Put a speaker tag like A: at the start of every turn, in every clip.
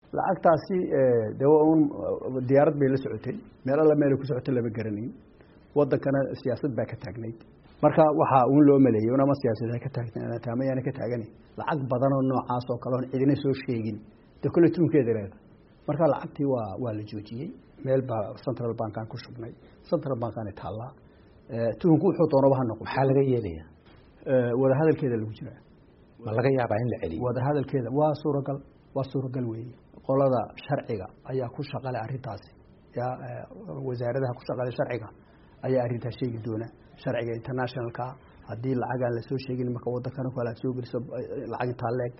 A: lacagtaasi de un diyaarad bay la socotay meel alla meelay ku socotay lama garanayn wadankana siyaasad baa ka taagnayd marka waxaa uun loo maleeyey unama siyaasad ka taagtaamayaana ka taagani lacag badanoo noocaas oo kale oon cidina soo sheegin de kolle tuunkeeda leeda marka lacagtii waa waa la joojiyey meel baa central bankan ku shubnay central bankani taallaa tuhunku wuxuu doonaba ha noqo
B: maxaa laga yeelaya
A: wadahadalkeeda lagu jiraa
B: ma laga yaabaa in la celiyo
A: wadahadalkeeda waa suuragal waa suuragal weeye qolada sharciga ayaa ku shaqale arrintaasi ya wasaaradaha ku shaqale sharciga ayaa arrintaas sheegi doona sharciga internationalka haddii lacag aan lasoo sheegin marka wadankana kale aad soo geliso lacag intaa leeg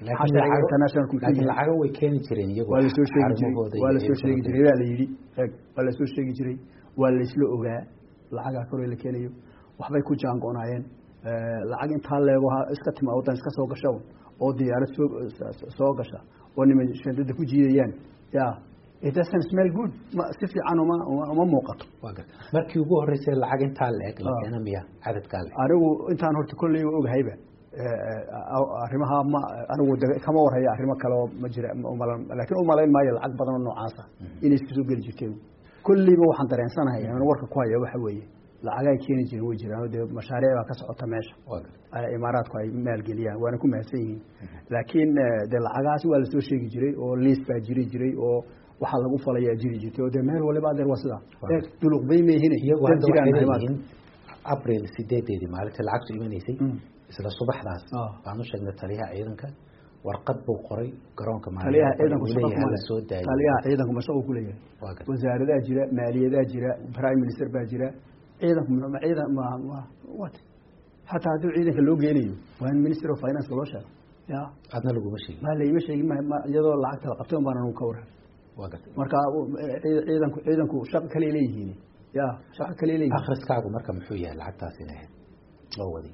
B: laakiin lacago way keeni jireen iyagu
A: waa lasoo sheegi jiray waa lasoo sheegi jiray waa la yidhi eeg waa lasoo sheegi jiray waa laisla ogaa lacagaa kore la keenayo waxbay ku jaango-naayeen lacag intaa leego iska timaa waddan iska soo gasha oo diyaarad soo soo gasha oo niman shandada ku jiidayaan ya it doesn't smell good ma si fiican uma uma muuqato
B: markii ugu horeysay lacag intaa la eg la keena miya cadadkaa le
A: anigu intaan horta kolley ogahayba arrimaha ma anigu kama warhaya arrimo kale oo ma jira laakiin umalayn maayo lacag badan oo noocaasa inay isku soo geli jirtay kolleyba waxaan dareensanahay aan warka ku haya waxa weeye lacagaay keeni jireen way jiraan dee mashaariic baa ka socota meesha imaaraadku ay maalgeliyaan waana ku mahadsan yihiin laakiin dee lacagahaasi waa lasoo sheegi jiray oo liis baa jiri jiray oo waxaa lagu falayaa jiri jirtay oo dee meel waliba adeer waa sidaa duluqbay meehine
B: iyagu hadda waxay leeyihiin abril sideedeedii maalintii lacagtu imanaysay isla subaxdaas baan u sheegnay taliyaha ciidanka warqad buu qoray garoonka
A: taliyaha ciidanku
B: soo daayay
A: taliyaha ciidanku mashaquu ku leeyahay wasaaradaa jira maaliyadaa jira prime minister baa jira ciidanku ciidan wat hataa haddii ciidanka loo geenayo waa in minister of finance loo sheego ya
B: adna laguma sheegin
A: ma laima sheegin iyadoo lacagta la qabtay un baan anu ka waran marka ciidanku ciidanku shaqo kale leeyihiin ya shaqo kale leeyihiin
B: akhriskaagu marka muxuu yahay lacagtaas inay ahayd loo waday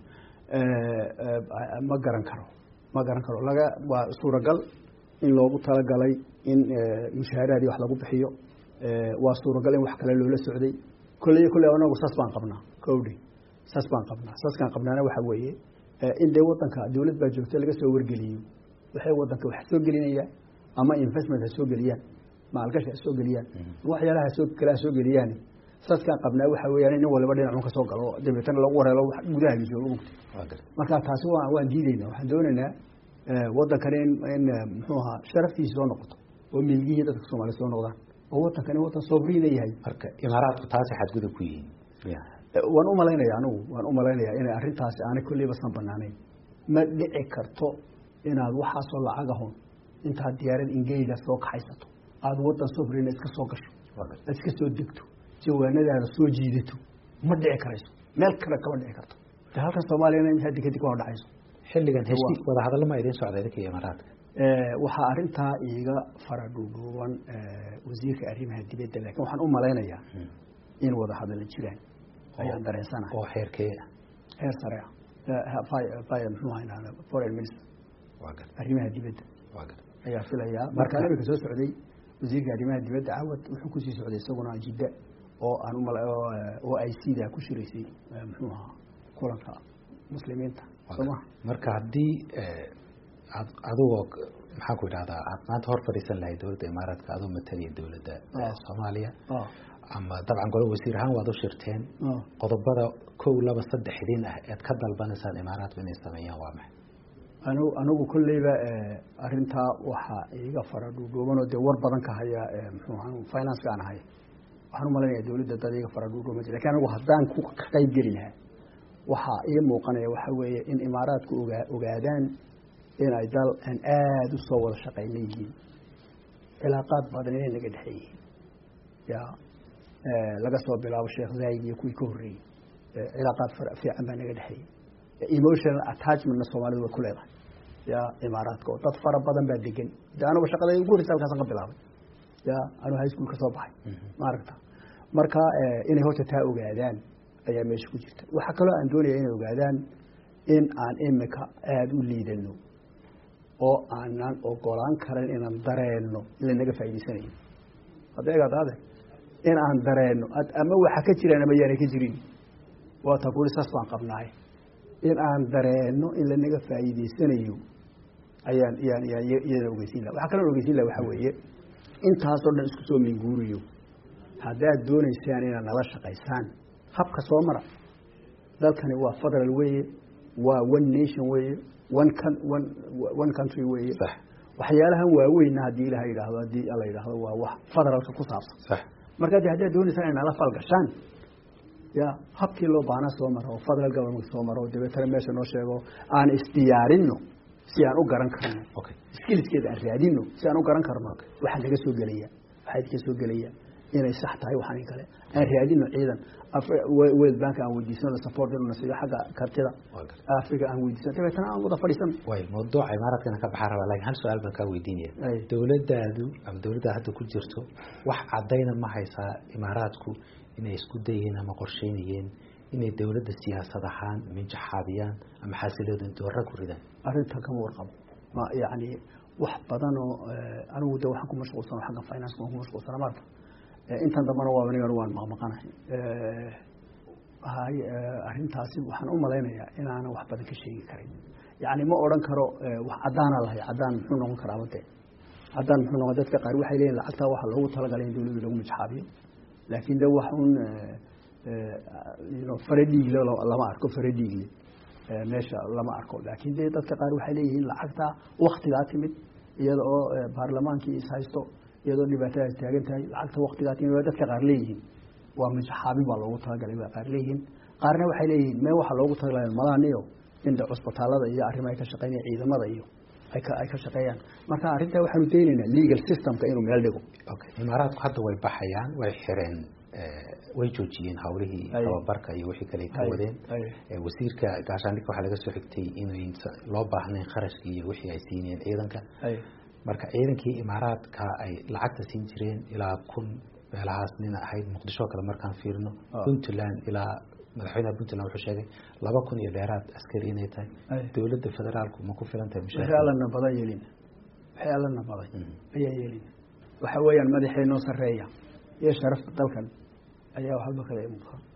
A: ma garan karo ma garan karo laga waa suuragal in loogu talagalay in mushaaharaadii wax lagu bixiyo waa suuragal in wax kale loola socday kolley kolley anagu saas baan qabnaa kowdhi saas baan qabnaa saaskaan qabnaana waxa weeye in dee wadanka dawlad baa joogta laga soo wargeliyo waxay wadanka wax soo gelinayaan ama investment ha soo geliyaan maalgashi ha soo geliyaan waxyaalaha soo kale ha soo geliyaan saaskaan qabnaa waxa weeyaan in waliba dhinacun ka soo galo dabeetana lagu wareelo gudaha joogo mugta marka taasi waa waan diidaynaa waxaan doonaynaa wadankani in in muxuu ahaa sharaftiisa soo noqoto oo milgihii dadka soomaaliya soo noqdaan oo wadankani wadan sobriina yahay
B: marka imaaraadku taasi xadgudub ku yihiin
A: waan umalaynaya anigu waan umalaynaya inay arrintaasi aanay kolleyba san banaanayn ma dhici karto inaad waxaasoo lacag ahon intaad diyaarad ingeyda soo kaxaysato aada wadan sobrina iska soo gasho aad iska soo degto jawaanadaada soo jiidato ma dhici karayso meel kale kama dhici karto de halkan soomaaliyana in haddi kadib ka hor dhacayso
B: xilligan heshiis wadahadallo ma idin socda idinka iyo imaaraadka
A: waxaa arrintaa iiga fara dhuudhuuban wasiirka arrimaha dibadda laakiin waxaan u malaynayaa in wadahadalla jiraan ayaan dareensanahay
B: oo xeerkee ah
A: heer sare ah muxuu ahaa foreign minister arrimaha dibadda ayaa filayaa markaan imika soo socday wasiirka arrimaha dibadda cawad wuxuu kusii socday isaguna jidda oo aan umala oo ay sidaa ku shiraysay muxuu ahaa kulanka muslimiinta sooma
B: marka haddii ad adigoo maxaan ku idhahdaa aad maanta hor fadhiisan lahayd dowladda imaaraadka adoo matalaya dowladda soomaaliya ama dabcan golo wasiir ahaan waad u shirteen qodobada kow laba saddex idin ah ead ka dalbanaysaan imaaraadku inay sameeyaan waa maxay
A: anu anigu kolleyba arrintaa waxaa iiga fara dhuudhuubanoo dee war badan ka haya muxuu ahaa finance aan ahay waxaan umalaynaya dowladda dad iiga fara dhuudhuuban jir lakin anigu haddaan ku qayb geli lahaa waxaa ii muuqanaya waxa weeye in imaaraadku ogaa ogaadaan in ay dal aan aada u soo wada shaqayna yihiin cilaaqaad badan inay naga dhexe yihiin ya laga soo bilaabo sheekh zaayid iyo kuwii ka horreeyey cilaaqaad fiican baa naga dhexeeyey emotional attachmentna soomaalidu way ku leedahay ya imaaraadka oo dad fara badan baa degan de anugu shaqada ugu horreysa halkaasan ka bilaabay ya anuu high school ka soo baxay maaragta marka inay horta taa ogaadaan ayaa meesha ku jirta waxaa kaloo aan doonaya inay ogaadaan in aan imika aada u liidano oo aanan ogolaan karan inaan dareenno in lanaga faa'idaysanayo hadeegaadaade in aan dareenno ama waxa ka jiraan ama yaanay ka jirin waata kuli saas baan qabnaay in aan dareenno in lanaga faa'iidaysanayo ayaan yaan yaan iyada ogeysiin laha waxaa kaloo ogeysiin laha waxaa weeye intaasoo dhan isku soo minguuriyo haddaad doonaysaan inaad nala shaqaysaan habka soo mara dalkani waa federal weeye waa one nation weeye one one one country weeye waxyaalahan waaweynna haddii ilaha yidhaahdo haddii alla yidhaahdo waa wax federalka ku saabsan marka de haddaad doonaysaan inay nala falgashaan ya habkii loo baana soo maro oo federal government soo maro oo dabeetana meesha noo sheego aan isdiyaarinno si aan u garan karno skilskeeda aan raadino si aan u garan karno waxaa naga soo gelaya waxaa idinka soo gelaya inay sax tahay waxaan kale aan raadino ciidan world bank aan weydiisano support inuu nasiyo xagga kartida africa aan weydiisano dabeetana aan wada fadhiisano
B: way mawduuca imaaraadkana ka baxaa rabaa laakiin hal su-aal baan kaa weydiinaya dowladdaadu ama dowladda hadda ku jirto wax caddayna ma haysaa imaaraadku inay isku dayeen ama qorsheynayeen inay dowladda siyaasad ahaan minjaxaabiyaan ama xasiloodan doora ku ridaan
A: arrinta kama warqabo ma yani wax badan oo anigu de waxaan ku mashquulsano xagga finance waan ku mashquulsana marka intan dambana waa anigan waan maqmaqanahay hay arrintaasi waxaan u malaynayaa inaanan wax badan ka sheegi karin yani ma odhan karo wax caddaana lahay caddaan muxuu noqon karaa bade caddaan muxuu noqon dadka qaar waxay leeyihin lacagtaa waxaa loogu talagalay in dowladda lagu mijxaabiyo laakiin de wax un fare dhiigle lama arko fare dhiigle meesha lama arko laakiin de dadka qaar waxay leeyihiin lacagtaa waktigaa timid iyada oo baarlamaankii is haysto iyadoo dhibaatadaas taagan tahay lacagta waktigaa timid waa dadka qaar leeyihiin waa mijxaabin baa loogu talagalay waa qaar leeyihiin qaarna waxay leeyihiin mee waxaa loogu talagalay malaniyo inda cusbitaalada iyo arrimaha ka shaqeynaya ciidamada iyo ay ka ay ka shaqeeyaan marka arrintaa waxaanu daynaynaa legal systemka inuu meel dhigo
B: imaaraadku hadda way baxayaan way xireen way joojiyeen hawlihii tababarka iyo wixii kale ka wadeen wasiirka gaashaandhigka waxaa laga soo xigtay inayn loo baahnayn kharashkii iyo wixii ay siinayeen ciidanka marka ciidankii imaaraadka ay lacagta siin jireen ilaa kun meelahaas nina ahayd muqdisho kale markaan fiirino puntland ilaa madaxweynaha puntland wuxuu sheegay laba kun iyo dheeraad askari inay tahay dowladda federaalku ma ku filan tahay
A: waxay allana badan yeelin waxay allana badan ayaa yeelin waxa weeyaan madaxay noo sarreeya iyo sharafta dalkan ayaa waxba kale imuka